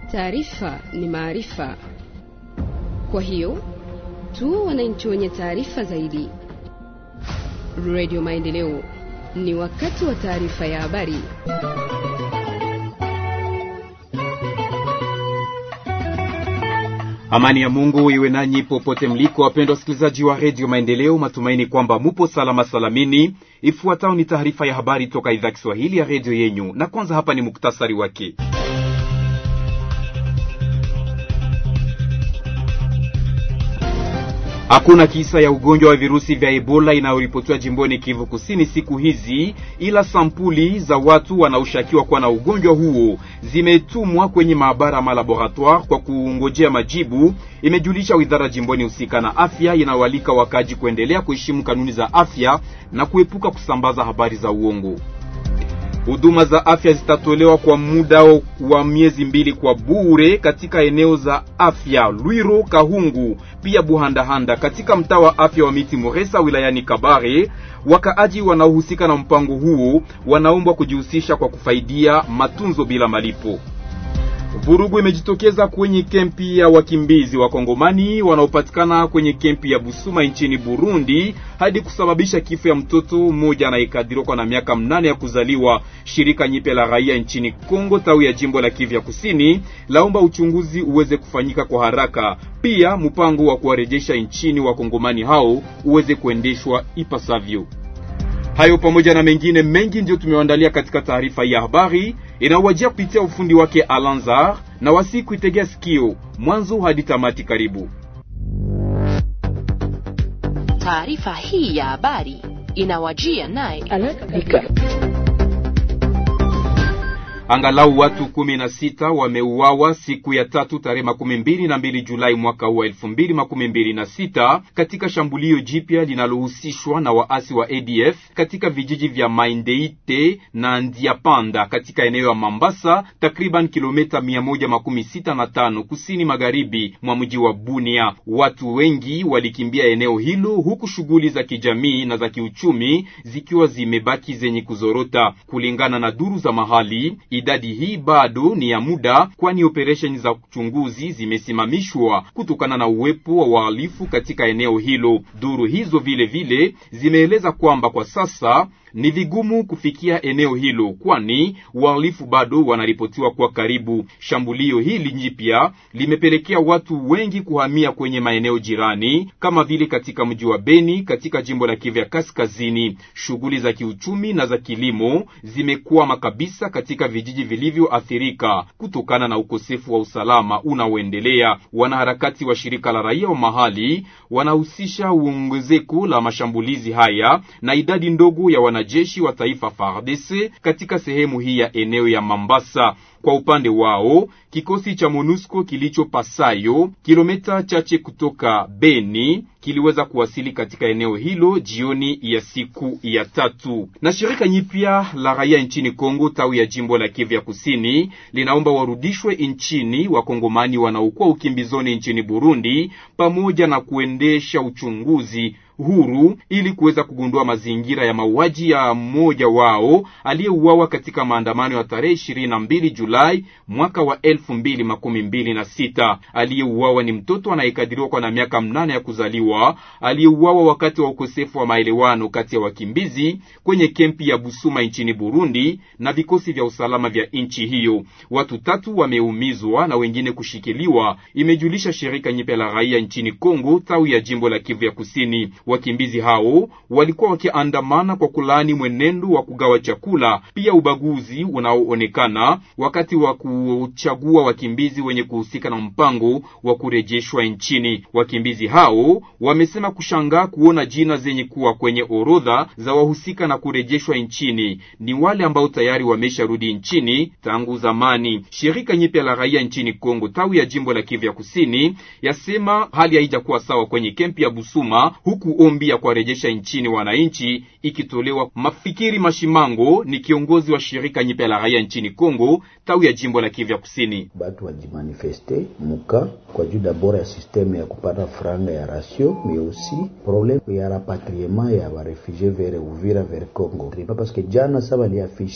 Taarifa ni maarifa, kwa hiyo tu wananchi wenye taarifa zaidi. Radio Maendeleo, ni wakati wa taarifa ya habari. Amani ya Mungu iwe nanyi popote mliko, wapendwa wasikilizaji wa redio Maendeleo. Matumaini kwamba mupo salama salamini. Ifuatayo ni taarifa ya habari toka idhaa Kiswahili ya redio yenyu, na kwanza hapa ni muktasari wake. Hakuna kisa ya ugonjwa wa virusi vya Ebola inayoripotiwa jimboni Kivu Kusini siku hizi, ila sampuli za watu wanaoshukiwa kuwa na ugonjwa huo zimetumwa kwenye maabara ama laboratoire kwa kungojea majibu, imejulisha wizara jimboni husika na afya, inayoalika wakaji kuendelea kuheshimu kanuni za afya na kuepuka kusambaza habari za uongo. Huduma za afya zitatolewa kwa muda wa miezi mbili kwa bure katika eneo za afya Lwiro, Kahungu pia Buhandahanda katika mtaa wa afya wa Miti Moresa wilayani Kabare. Wakaaji wanaohusika na mpango huo wanaombwa kujihusisha kwa kufaidia matunzo bila malipo. Vurugu imejitokeza kwenye kempi ya wakimbizi wa Kongomani wanaopatikana kwenye kempi ya Busuma nchini Burundi hadi kusababisha kifo ya mtoto mmoja anayekadiriwa kwa na miaka mnane ya kuzaliwa. Shirika nyipya la raia nchini Kongo tawi ya jimbo la Kivu ya Kusini laomba uchunguzi uweze kufanyika kwa haraka, pia mpango wa kuwarejesha nchini wakongomani hao uweze kuendeshwa ipasavyo. Hayo pamoja na mengine mengi ndiyo tumewaandalia katika taarifa ya habari inawajia kupitia ufundi wake Alanzar na wasi kuitegea sikio mwanzo hadi tamati. Karibu. Taarifa hii ya habari inawajia naye Angalau watu kumi na sita wameuawa siku ya tatu tarehe makumi mbili na mbili Julai mwaka huu wa elfu mbili makumi mbili na sita katika shambulio jipya linalohusishwa na waasi wa ADF katika vijiji vya Maindeite na Ndiapanda katika eneo ya Mambasa, takriban kilomita mia moja makumi sita na tano kusini magharibi mwa mji wa Bunia. Watu wengi walikimbia eneo hilo, huku shughuli za kijamii na za kiuchumi zikiwa zimebaki zenye kuzorota, kulingana na duru za mahali. Idadi hii bado ni ya muda, kwani operesheni za uchunguzi zimesimamishwa kutokana na uwepo wa wahalifu katika eneo hilo. Duru hizo vile vile zimeeleza kwamba kwa sasa ni vigumu kufikia eneo hilo, kwani wahalifu bado wanaripotiwa kwa karibu. Shambulio hili jipya limepelekea watu wengi kuhamia kwenye maeneo jirani kama vile katika mji wa Beni katika jimbo la Kivu ya Kaskazini. Shughuli za kiuchumi na za kilimo zimekwama kabisa katika vijiji vilivyoathirika kutokana na ukosefu wa usalama unaoendelea. Wanaharakati wa shirika la raia wa mahali wanahusisha uongezeko la mashambulizi haya na idadi ndogo ya wanajeshi wa taifa FARDC katika sehemu hii ya eneo ya Mambasa. Kwa upande wao kikosi cha MONUSCO kilicho Pasayo, kilomita chache kutoka Beni, kiliweza kuwasili katika eneo hilo jioni ya siku ya tatu. Na shirika nyipya la raia nchini Kongo tawi ya jimbo la Kivu ya Kusini linaomba warudishwe nchini wakongomani wanaokuwa ukimbizoni nchini Burundi, pamoja na kuendesha uchunguzi huru ili kuweza kugundua mazingira ya mauaji ya mmoja wao aliyeuawa katika maandamano ya tarehe ishirini na mbili Julai mwaka wa elfu mbili makumi mbili na sita. Aliyeuawa ni mtoto anayekadiriwa kwa na miaka mnane ya kuzaliwa, aliyeuawa wakati wa ukosefu wa maelewano kati ya wakimbizi kwenye kempi ya Busuma nchini Burundi na vikosi vya usalama vya nchi hiyo. Watu tatu wameumizwa na wengine kushikiliwa, imejulisha shirika nyipya la raia nchini Kongo tawi ya jimbo la Kivu ya Kusini. Wakimbizi hao walikuwa wakiandamana kwa kulaani mwenendo wa kugawa chakula, pia ubaguzi unaoonekana wakati wa kuchagua wakimbizi wenye kuhusika na mpango wa kurejeshwa nchini. Wakimbizi hao wamesema kushangaa kuona jina zenye kuwa kwenye orodha za wahusika na kurejeshwa nchini ni wale ambao tayari wamesharudi nchini tangu zamani. Shirika nyipya la raia nchini Kongo tawi ya jimbo la Kivu ya Kusini yasema hali haijakuwa sawa kwenye kempi ya Busuma huku ombi ya kuwarejesha nchini wananchi ikitolewa. Mafikiri Mashimango ni kiongozi wa shirika nyipya la raia nchini Kongo tawi ya jimbo la Kivu ya Kusini. Batu wajimanifeste muka kwa juu dabord ya systeme ya kupata franga ya ratio mais aussi problème ya rapatriement ya barefugie vers Uvira vers Congo pas parce que jana sa baliafishe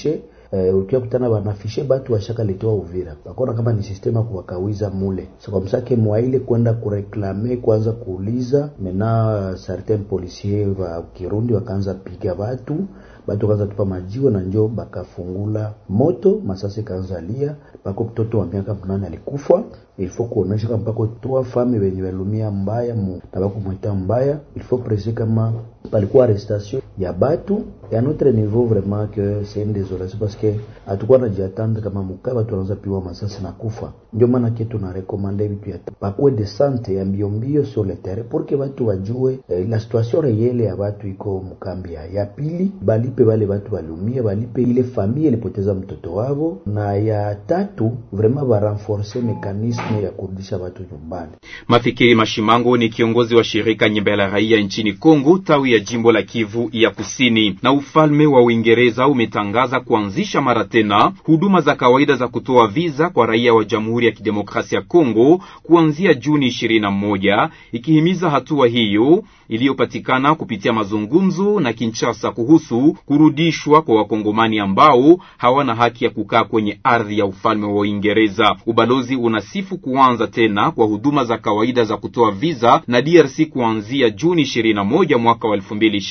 eh, ukia kutana banafishe batu washakaletewa Uvira, bakona kama ni sistema kuwakawiza mule so kwa msake mwaile kwenda kureklame kwanza kuuliza mena certain policier wa Kirundi wakaanza piga batu batu kaanza tupa majiwe na njo bakafungula moto, masasi kaanza lia, bako mtoto wa miaka mnane alikufa. Ilifo kuonesha kama bako trois femme wenye walumia mbaya mu, na bako mwita mbaya. Ilifo prese kama palikuwa arrestation ya batu ya notre niveau vraiment que c'est une désolation parce que hatukuwa najiatendre kama mukaa batu wanaanza piwa masasi na kufa. Ndio maana kitu na recommande vitu ya bakuwe de sante ya mbio mbio sur le terrain pour que batu wajue eh, la situation reyele ya batu iko mukambi ya, ya pili balipe wale batu waliumia, balipe ile familia ilipoteza mtoto wao, na ya tatu vraiment barenforce mekanisme ya kurudisha watu nyumbani. Mafikiri Mashimango ni kiongozi wa shirika Nyumba la Raia nchini Kongo, tawi ya jimbo la Kivu ya Kusini. Na ufalme wa Uingereza umetangaza kuanzisha mara tena huduma za kawaida za kutoa viza kwa raia wa Jamhuri ya Kidemokrasia ya Kongo kuanzia Juni 21, ikihimiza hatua hiyo iliyopatikana kupitia mazungumzo na Kinshasa kuhusu kurudishwa kwa wakongomani ambao hawana haki ya kukaa kwenye ardhi ya ufalme wa Uingereza. Ubalozi unasifu kuanza tena kwa huduma za kawaida za kutoa viza na DRC kuanzia Juni 21 mwaka wa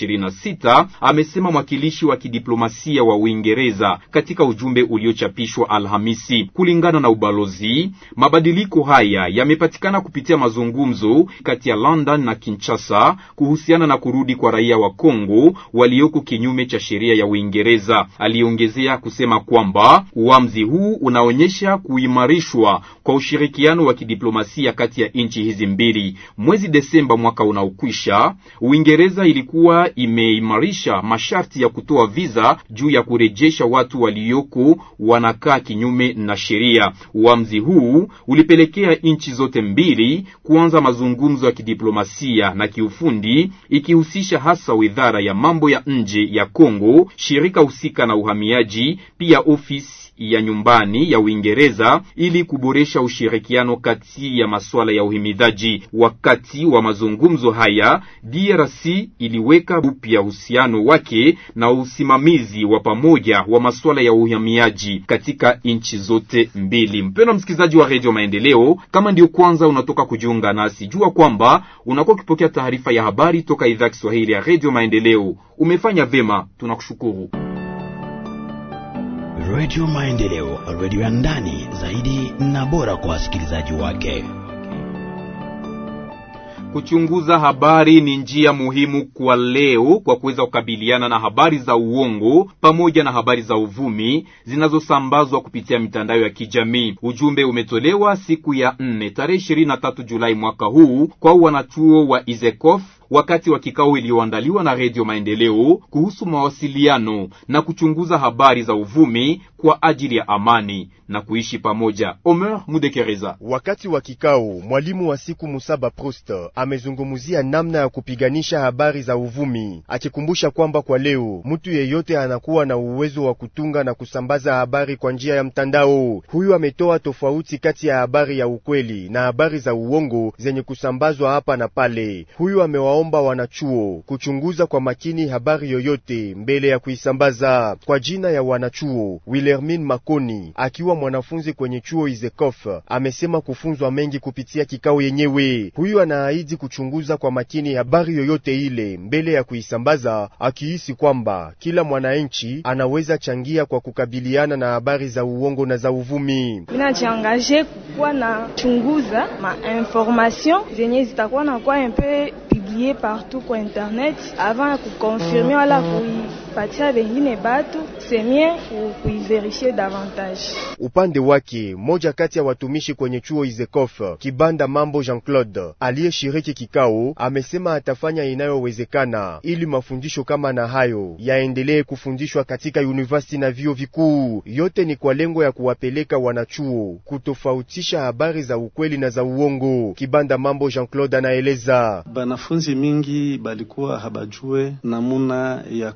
2026, amesema mwakilishi wa kidiplomasia wa Uingereza katika ujumbe uliochapishwa Alhamisi. Kulingana na ubalozi, mabadiliko haya yamepatikana kupitia mazungumzo kati ya London na Kinshasa kuhusiana na kurudi kwa raia wa Kongo walioko kinyume cha sheria ya Uingereza. Aliongezea kusema kwamba uamuzi huu unaonyesha kuimarishwa kwa ushirikiano wa kidiplomasia kati ya nchi hizi mbili. Mwezi Desemba mwaka unaokwisha, Uingereza ilikuwa imeimarisha masharti ya kutoa viza juu ya kurejesha watu walioko wanakaa kinyume na sheria. Uamuzi huu ulipelekea nchi zote mbili kuanza mazungumzo ya kidiplomasia na kiufundi ikihusisha hasa Wizara ya mambo ya nje ya Kongo, shirika husika na uhamiaji, pia ofisi ya nyumbani ya Uingereza ili kuboresha ushirikiano kati ya masuala ya uhimidaji. Wakati wa mazungumzo haya, DRC iliweka upya uhusiano wake na usimamizi wa pamoja wa masuala ya uhamiaji katika nchi zote mbili. Mpendwa msikilizaji wa Radio Maendeleo, kama ndio kwanza unatoka kujiunga nasi, jua kwamba unakuwa ukipokea taarifa ya habari toka idhaa Kiswahili ya Radio Maendeleo. Umefanya vema, tunakushukuru. Radio Maendeleo, radio ya ndani zaidi na bora kwa wasikilizaji wake. Kuchunguza habari ni njia muhimu kwa leo kwa kuweza kukabiliana na habari za uongo pamoja na habari za uvumi zinazosambazwa kupitia mitandao ya kijamii. Ujumbe umetolewa siku ya nne tarehe ishirini na tatu Julai mwaka huu kwa wanachuo wa Izekof wakati wa kikao iliyoandaliwa na Redio Maendeleo kuhusu mawasiliano na kuchunguza habari za uvumi kwa ajili ya amani na kuishi pamoja. Omer Mudekereza. Wakati wa kikao, mwalimu wa siku Musaba Prost amezungumzia namna ya kupiganisha habari za uvumi, akikumbusha kwamba kwa leo mtu yeyote anakuwa na uwezo wa kutunga na kusambaza habari kwa njia ya mtandao. Huyu ametoa tofauti kati ya habari ya ukweli na habari za uongo zenye kusambazwa hapa na pale. Huyu amewaomba wanachuo kuchunguza kwa makini habari yoyote mbele ya kuisambaza. Kwa jina ya wanachuo, Wilhelmine Makoni akiwa mwanafunzi kwenye chuo Izekof amesema kufunzwa mengi kupitia kikao yenyewe. Huyu anaahidi kuchunguza kwa makini habari yoyote ile mbele ya kuisambaza, akihisi kwamba kila mwananchi anaweza changia kwa kukabiliana na habari za uongo na za uvumi. Minajiangaje kukuwa na chunguza ma information zenye zitakuwa na kwa mpe publier partout kwa internet avant ya kukonfirme wala kuipatia bengine batu semie kuiverifie davantage. Upande wake moja kati ya watumishi kwenye chuo Izekof Kibanda Mambo Jean Claude aliyeshiriki kikao amesema atafanya inayowezekana ili mafundisho kama na hayo yaendelee kufundishwa katika university na vyuo vikuu. Yote ni kwa lengo ya kuwapeleka wanachuo kutofautisha habari za ukweli na za uongo. Kibanda Mambo Jean Claude anaeleza banafunzi mingi balikuwa habajue namuna ya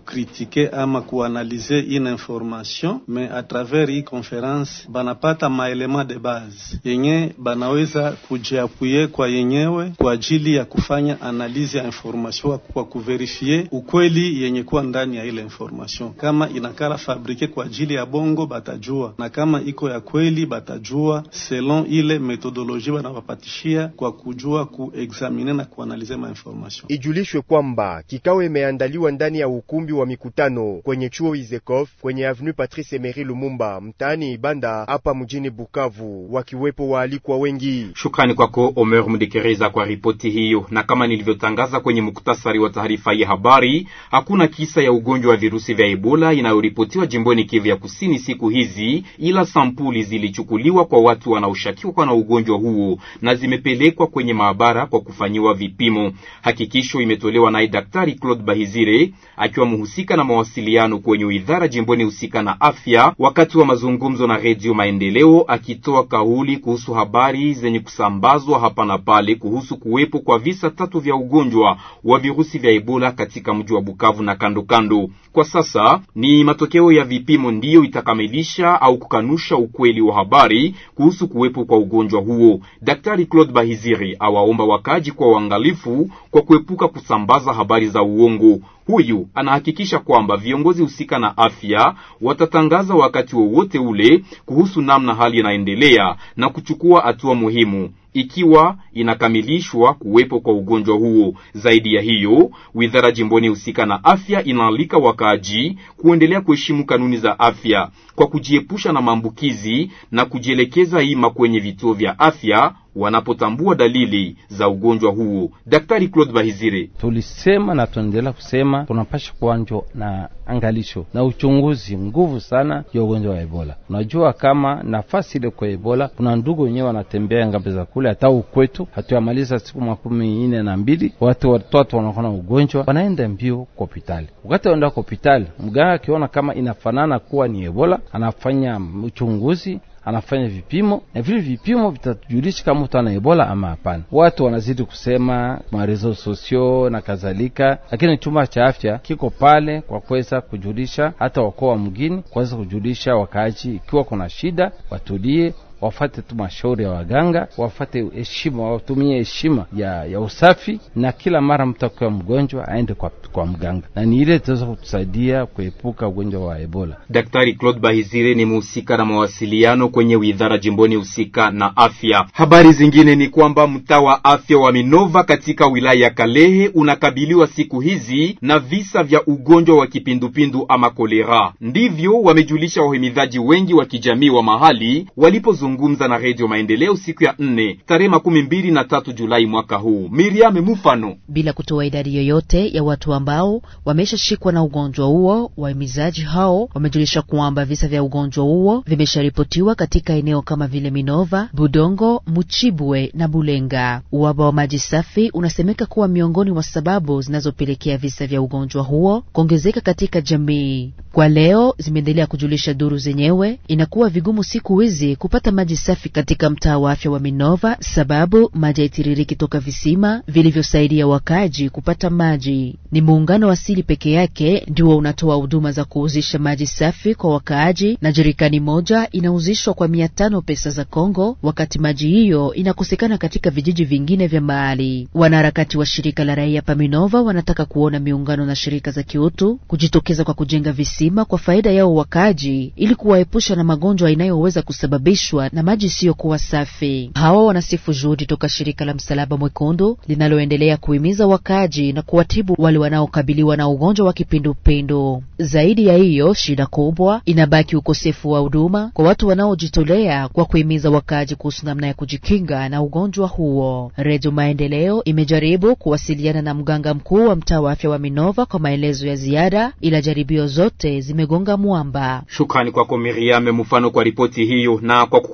kukritike ama kuanalize ine information me a travers hii conference banapata maelema de base yenye banaweza kujiapuye kwa yenyewe kwa ajili ya kufanya analize ya information kwa kuverifie ukweli yenye kuwa ndani ya ile information. Kama inakala fabrike kwa ajili ya bongo batajua, na kama iko ya kweli batajua selon ile metodoloji banawapatishia kwa kujua kuexamine na kuanalize ma information. Ijulishwe kwamba kikao imeandaliwa ndani ya ukumbi wa mikutano kwenye chuo Izekof kwenye avenue Patrice Emery Lumumba mtaani Ibanda hapa mjini Bukavu, wakiwepo waalikwa wengi. Shukrani kwako Omer Mdekereza kwa ripoti hiyo. Na kama nilivyotangaza kwenye muktasari wa taarifa hii habari, hakuna kisa ya ugonjwa wa virusi vya Ebola inayoripotiwa jimboni Kivu ya Kusini siku hizi, ila sampuli zilichukuliwa kwa watu wanaoshukiwa na ugonjwa huo na zimepelekwa kwenye maabara kwa kufanyiwa vipimo. Hakikisho imetolewa naye Daktari Claude Bahizire akiwa mhusika na mawasiliano kwenye idara jimboni husika na afya, wakati wa mazungumzo na Redio Maendeleo, akitoa kauli kuhusu habari zenye kusambazwa hapa na pale kuhusu kuwepo kwa visa tatu vya ugonjwa wa virusi vya Ebola katika mji wa Bukavu na kando kando. Kwa sasa ni matokeo ya vipimo ndiyo itakamilisha au kukanusha ukweli wa habari kuhusu kuwepo kwa ugonjwa huo. Daktari Claude Bahiziri awaomba wakaji kwa uangalifu kwa kuepuka kusambaza habari za uongo. Huyu anahakikisha kwamba viongozi husika na afya watatangaza wakati wowote ule kuhusu namna hali inaendelea na kuchukua hatua muhimu ikiwa inakamilishwa kuwepo kwa ugonjwa huo. Zaidi ya hiyo, wizara jimboni husika na afya inaalika wakaaji kuendelea kuheshimu kanuni za afya kwa kujiepusha na maambukizi na kujielekeza ima kwenye vituo vya afya wanapotambua dalili za ugonjwa huo. Daktari Claude Bahizire: tulisema na tunaendelea kusema tunapasha kuanjwa na angalisho na uchunguzi nguvu sana ya ugonjwa wa Ebola. Unajua kama nafasi ile kwa Ebola kuna ndugu wenyewe wanatembea ngambe za kule, hata ukwetu hatuyamaliza siku makumi ine na mbili watu watoto wanakuwa na ugonjwa wanaenda mbio kwa hospitali. Wakati waenda kwa hospitali, mganga akiona kama inafanana kuwa ni Ebola anafanya uchunguzi anafanya vipimo na vile vipimo vitatujulisha kama mtu ana ebola ama hapana. Watu wanazidi kusema marezo sosio na kadhalika, lakini chumba cha afya kiko pale kwa kuweza kujulisha hata wakoo wa mgini, kuweza kujulisha wakaaji ikiwa kuna shida, watulie wafate tu mashauri ya waganga, wafate heshima, watumie heshima ya, ya usafi, na kila mara mtu akiwa mgonjwa aende kwa, kwa mganga, na ni ile itaweza kutusaidia kuepuka ugonjwa wa Ebola. Daktari Claude Bahizire ni mhusika na mawasiliano kwenye widhara jimboni husika na afya. Habari zingine ni kwamba mtaa wa afya wa Minova katika wilaya ya Kalehe unakabiliwa siku hizi na visa vya ugonjwa wa kipindupindu ama kolera. Ndivyo wamejulisha wahimidhaji wengi wa kijamii wa mahali walipo zungumza na Redio Maendeleo siku ya nne tarehe makumi mbili na tatu Julai mwaka huu. Miriam Mufano. Bila kutoa idadi yoyote ya watu ambao wameshashikwa na ugonjwa huo, wahimizaji hao wamejulisha kwamba visa vya ugonjwa huo vimesharipotiwa katika eneo kama vile Minova, Budongo, Muchibwe na Bulenga. Uhaba wa maji safi unasemeka kuwa miongoni mwa sababu zinazopelekea visa vya ugonjwa huo kuongezeka katika jamii. Kwa leo zimeendelea kujulisha duru zenyewe, inakuwa vigumu siku hizi kupata maji safi katika mtaa wa afya wa Minova sababu maji haitiririki toka visima vilivyosaidia wakaji kupata maji. Ni muungano wa asili peke yake ndio unatoa huduma za kuuzisha maji safi kwa wakaaji, na jerikani moja inauzishwa kwa mia tano pesa za Kongo, wakati maji hiyo inakosekana katika vijiji vingine vya mahali. Wanaharakati wa shirika la raia pa Minova wanataka kuona miungano na shirika za kiutu kujitokeza kwa kujenga visima kwa faida yao wakaaji, ili kuwaepusha na magonjwa inayoweza kusababishwa na maji isiyokuwa safi. Hawa wanasifu juhudi toka shirika la Msalaba Mwekundu linaloendelea kuhimiza wakaaji na kuwatibu wale wanaokabiliwa na ugonjwa wa kipindupindu. Zaidi ya hiyo, shida kubwa inabaki ukosefu wa huduma kwa watu wanaojitolea kwa kuhimiza wakaaji kuhusu namna ya kujikinga na ugonjwa huo. Redio Maendeleo imejaribu kuwasiliana na mganga mkuu wa mtaa wa afya wa Minova kwa maelezo ya ziada, ila jaribio zote zimegonga mwamba. Shukrani kwako Miriam Mfano kwa ripoti hiyo na kwa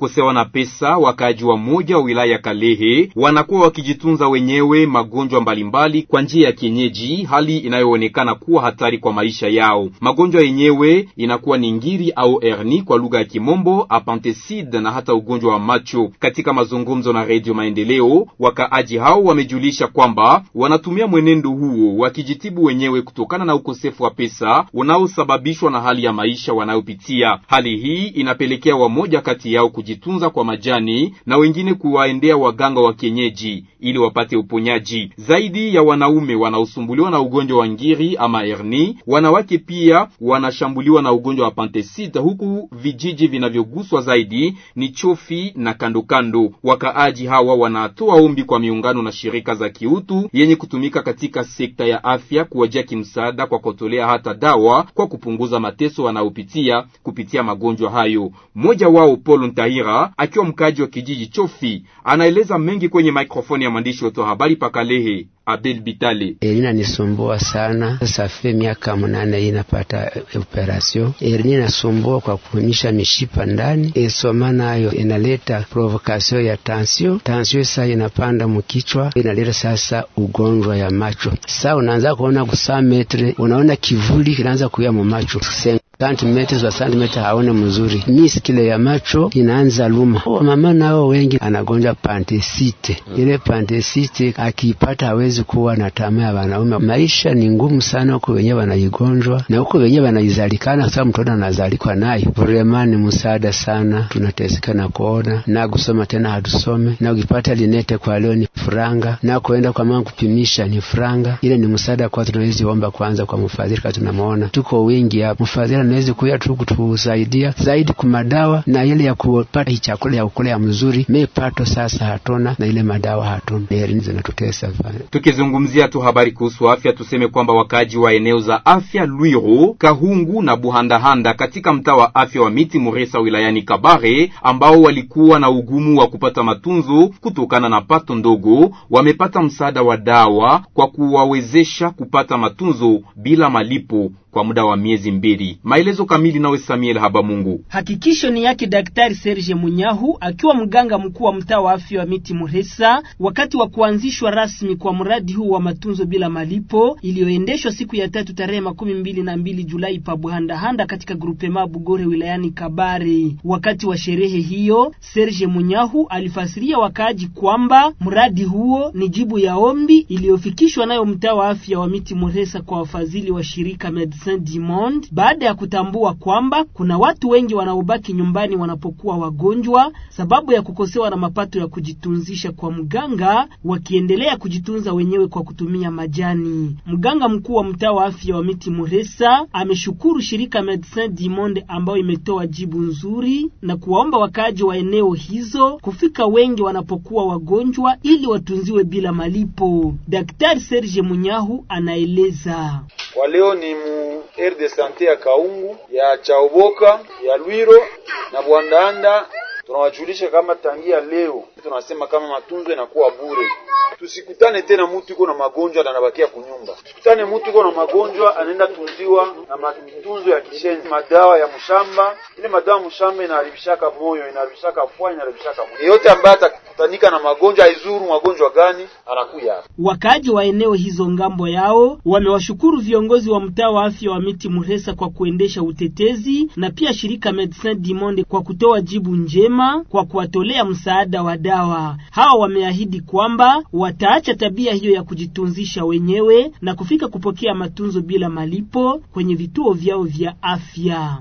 kukosewa na pesa, wakaaji wa moja wa wilaya ya Kalehe wanakuwa wakijitunza wenyewe magonjwa mbalimbali kwa njia ya kienyeji, hali inayoonekana kuwa hatari kwa maisha yao. Magonjwa yenyewe inakuwa ni ngiri au herni kwa lugha ya Kimombo, apantecide na hata ugonjwa wa macho. Katika mazungumzo na Redio Maendeleo, wakaaji hao wamejulisha kwamba wanatumia mwenendo huo wakijitibu wenyewe kutokana na ukosefu wa pesa unaosababishwa na hali ya maisha wanayopitia. Hali hii inapelekea wamoja kati yao kujitunza kwa majani na wengine kuwaendea waganga wa kienyeji ili wapate uponyaji. Zaidi ya wanaume wanaosumbuliwa na ugonjwa wa ngiri ama herni, wanawake pia wanashambuliwa na ugonjwa wa pantesite, huku vijiji vinavyoguswa zaidi ni Chofi na kandokando. Wakaaji hawa wanatoa ombi kwa miungano na shirika za kiutu yenye kutumika katika sekta ya afya kuwajia kimsaada kwa kutolea hata dawa kwa kupunguza mateso wanayopitia kupitia magonjwa hayo. Mmoja wao Paul Ntahira akiwa mkaaji wa kijiji Chofi anaeleza mengi kwenye mikrofoni ya mwandishi wetu wa habari Pakalehe Abel Bitale. Erina nisumbua sana sasa, fe miaka mnane hii napata operation. Erina nasumbua kwa kuonyesha mishipa ndani, esoma nayo inaleta provocation ya tension. Tension sasa inapanda mkichwa, inaleta sasa ugonjwa ya macho. Sasa unaanza kuona kusaa metre, unaona kivuli kinaanza kuya mu macho santimetri za santimetri haone mzuri, miskile ya macho inaanza luma. Wamama nao wengi anagonjwa pantesite. Ile pantesite akiipata hawezi kuwa na tamaa ya wanaume. Maisha ni ngumu sana huko wenyewe wanaigonjwa na huko wenyewe wanaizalikana, sababu mtoto anazalikwa nayo. Vrema ni msaada sana, tunateseka na kuona na kusoma tena hatusome, na ukipata linete kwa leo ni franga, na kuenda kwa mama kupimisha ni franga. Ile ni msaada kwa tunawezi omba kwanza kwa mfadhili, kama tunamuona tuko wingi hapa, mfadhili anawezi kuya tu kutusaidia zaidi kumadawa na ile ya kupata chakula ya ukula ya mzuri mepato sasa hatuna na ile madawa hatuna, heri zinatutesa. Tukizungumzia tu habari kuhusu afya, tuseme kwamba wakaaji wa eneo za afya Lwiro, Kahungu na Buhandahanda katika mtaa wa afya wa Miti Muresa wilayani Kabare, ambao walikuwa na ugumu wa kupata matunzo kutokana na pato ndogo, wamepata msaada wa dawa kwa kuwawezesha kupata matunzo bila malipo kwa muda wa miezi mbili. Maelezo kamili nawe Samuel Habamungu. Hakikisho ni yake Daktari Serge Munyahu akiwa mganga mkuu wa mtaa wa afya wa Miti Muresa wakati wa kuanzishwa rasmi kwa mradi huu wa matunzo bila malipo iliyoendeshwa siku ya tatu tarehe makumi mbili na mbili Julai pa Buhandahanda katika grupema Bugore wilayani Kabare. Wakati wa sherehe hiyo, Serge Munyahu alifasiria wakaaji kwamba mradi huo ni jibu ya ombi iliyofikishwa nayo mtaa wa afya wa Miti Muresa kwa wafadhili wa shirika Medecins du Monde baada ya kutambua kwamba kuna watu wengi wanaobaki nyumbani wanapokuwa wagonjwa sababu ya kukosewa na mapato ya kujitunzisha kwa mganga, wakiendelea kujitunza wenyewe kwa kutumia majani. Mganga mkuu wa mtaa wa afya wa Miti Muresa ameshukuru shirika Medecins du Monde ambayo imetoa jibu nzuri na kuwaomba wakaaji wa eneo hizo kufika wengi wanapokuwa wagonjwa ili watunziwe bila malipo. Daktari Serge Munyahu anaeleza. Kwa leo ni mu aire de sante ya Kaungu ya Chaoboka ya Lwiro na Bwandanda, tunawajulisha kama tangia leo tunasema kama matunzo inakuwa bure. Tusikutane tena mtu iko na magonjwa na anabakia kunyumba. Tusikutane mtu iko na magonjwa anaenda tunziwa na matunzo ya kishenzi, madawa ya mshamba. Ile madawa ya mshamba inaharibishaka moyo, inaharibishaka fua, inaharibishaka moyo. Yeyote ambaye atakutanika na magonjwa aizuru magonjwa gani anakuya hapa. Wakaaji wa eneo hizo ngambo yao wamewashukuru viongozi wa mtaa wa afya wa Miti Muresa kwa kuendesha utetezi na pia shirika Medecins du Monde kwa kutoa jibu njema kwa kuwatolea msaada wa dawa. Hawa wameahidi kwamba wataacha tabia hiyo ya kujitunzisha wenyewe na kufika kupokea matunzo bila malipo kwenye vituo vyao vya afya.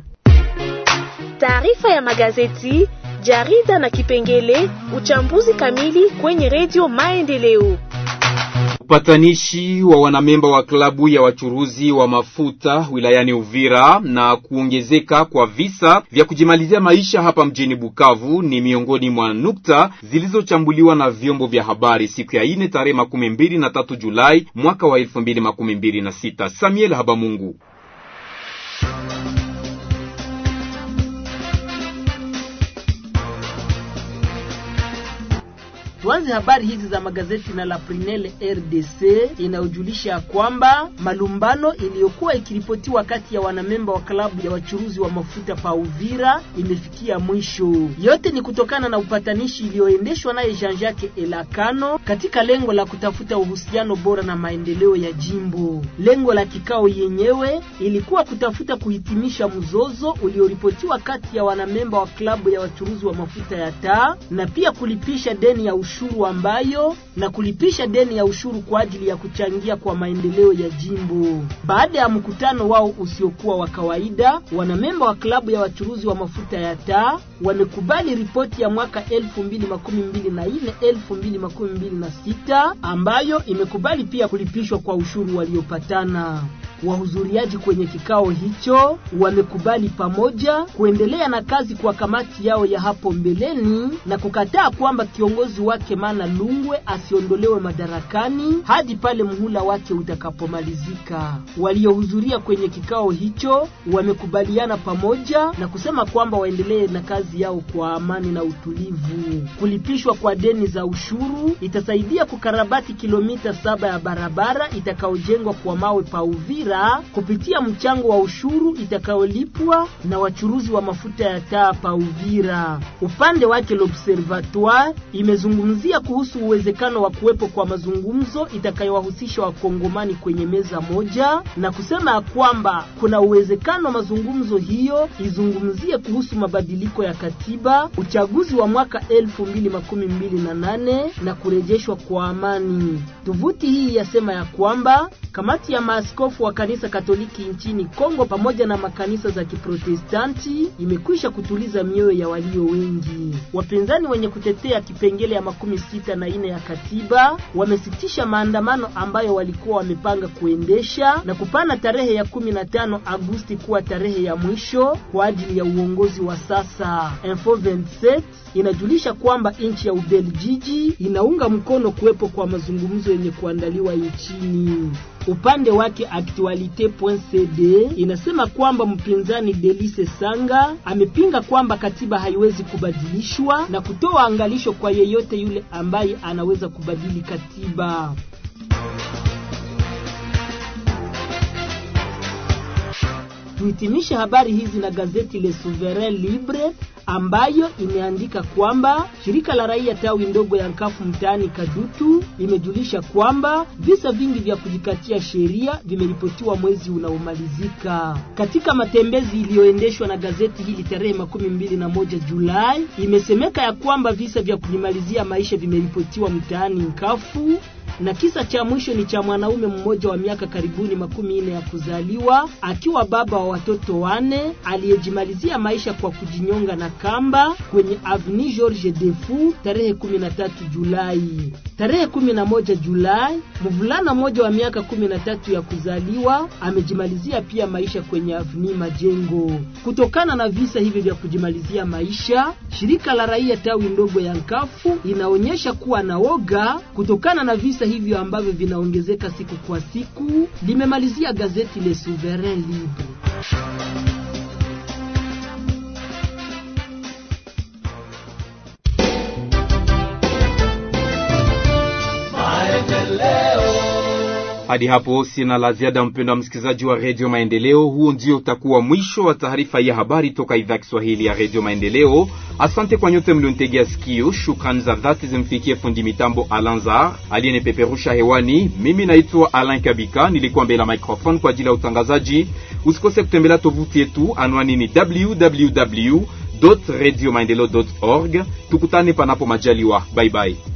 Taarifa ya magazeti, jarida na kipengele uchambuzi kamili kwenye redio Maendeleo. Upatanishi wa wanamemba wa klabu ya wachuruzi wa mafuta wilayani Uvira na kuongezeka kwa visa vya kujimalizia maisha hapa mjini Bukavu ni miongoni mwa nukta zilizochambuliwa na vyombo vya habari siku ya ine tarehe makumi mbili na tatu Julai mwaka wa elfu mbili makumi mbili na sita. Samuel Habamungu. Tuanze habari hizi za magazeti na la Prinel RDC inayojulisha kwamba malumbano iliyokuwa ikiripotiwa kati ya wanamemba wa klabu ya wachuruzi wa mafuta pa Uvira imefikia mwisho. Yote ni kutokana na upatanishi iliyoendeshwa naye Jean-Jacques Elakano katika lengo la kutafuta uhusiano bora na maendeleo ya jimbo. Lengo la kikao yenyewe ilikuwa kutafuta kuhitimisha mzozo ulioripotiwa kati ya wanamemba wa klabu ya wachuruzi wa mafuta ya taa na pia kulipisha deni ya ushuru ambayo na kulipisha deni ya ushuru kwa ajili ya kuchangia kwa maendeleo ya jimbo. Baada ya mkutano wao usiokuwa wa kawaida, wanamemba wa klabu ya wachuruzi wa mafuta ya taa wamekubali ripoti ya mwaka 2024 2026 ambayo imekubali pia kulipishwa kwa ushuru waliopatana. Wahudhuriaji kwenye kikao hicho wamekubali pamoja kuendelea na kazi kwa kamati yao ya hapo mbeleni na kukataa kwamba kiongozi wake Mana Lungwe asiondolewe madarakani hadi pale muhula wake utakapomalizika. Waliohudhuria kwenye kikao hicho wamekubaliana pamoja na kusema kwamba waendelee na kazi yao kwa amani na utulivu. Kulipishwa kwa deni za ushuru itasaidia kukarabati kilomita saba ya barabara itakayojengwa kwa mawe pa Uvira kupitia mchango wa ushuru itakayolipwa na wachuruzi wa mafuta ya taa pa Uvira. Upande wake l'Observatoire imezungumzia kuhusu uwezekano wa kuwepo kwa mazungumzo itakayowahusisha wakongomani kwenye meza moja na kusema ya kwamba kuna uwezekano mazungumzo hiyo izungumzie kuhusu mabadiliko ya katiba, uchaguzi wa mwaka elfu mbili makumi mbili na nane na kurejeshwa kwa amani. Tovuti hii yasema ya kwamba kamati ya maaskofu wa kanisa Katoliki nchini Kongo pamoja na makanisa za Kiprotestanti imekwisha kutuliza mioyo ya walio wengi. Wapinzani wenye kutetea kipengele ya makumi sita na ine ya katiba wamesitisha maandamano ambayo walikuwa wamepanga kuendesha na kupana tarehe ya kumi na tano Agosti kuwa tarehe ya mwisho kwa ajili ya uongozi wa sasa. Info 27 inajulisha kwamba nchi ya Ubeljiji inaunga mkono kuwepo kwa mazungumzo yenye kuandaliwa nchini. Upande wake Actualite.cd inasema kwamba mpinzani Delice Sanga amepinga kwamba katiba haiwezi kubadilishwa na kutoa angalisho kwa yeyote yule ambaye anaweza kubadili katiba. Tuhitimishe habari hizi na gazeti Le Souverain Libre ambayo imeandika kwamba shirika la raia tawi ndogo ya Nkafu mtaani Kadutu imejulisha kwamba visa vingi vya kujikatia sheria vimeripotiwa mwezi unaomalizika. Katika matembezi iliyoendeshwa na gazeti hili tarehe makumi mbili na moja Julai, imesemeka ya kwamba visa vya kujimalizia maisha vimeripotiwa mtaani Nkafu na kisa cha mwisho ni cha mwanaume mmoja wa miaka karibuni makumi nne ya kuzaliwa akiwa baba wa watoto wane aliyejimalizia maisha kwa kujinyonga na kamba kwenye Avenue George Defu tarehe 13 Julai. Tarehe 11 Julai, mvulana mmoja wa miaka 13 ya kuzaliwa amejimalizia pia maisha kwenye Avenue Majengo. Kutokana na visa hivi vya kujimalizia maisha, shirika la raia tawi ndogo ya Nkafu inaonyesha kuwa na woga kutokana na visa hivyo ambavyo vinaongezeka siku kwa siku, limemalizia gazeti Le Souverain Libre. Hadi hapo sina la ziada, mpendwa msikilizaji wa redio Maendeleo. Huo ndio utakuwa mwisho wa taarifa ya habari toka idhaa Kiswahili ya redio Maendeleo. Asante kwa nyote mlionitegea sikio. Shukrani za dhati zimfikie fundi mitambo Alanzar aliyenipeperusha hewani. Mimi naitwa Alain Kabika, nilikuwa mbele ya microphone kwa ajili ya utangazaji. Usikose kutembelea tovuti yetu, anwani ni www radio maendeleo org. Tukutane panapo majaliwa, bye bye.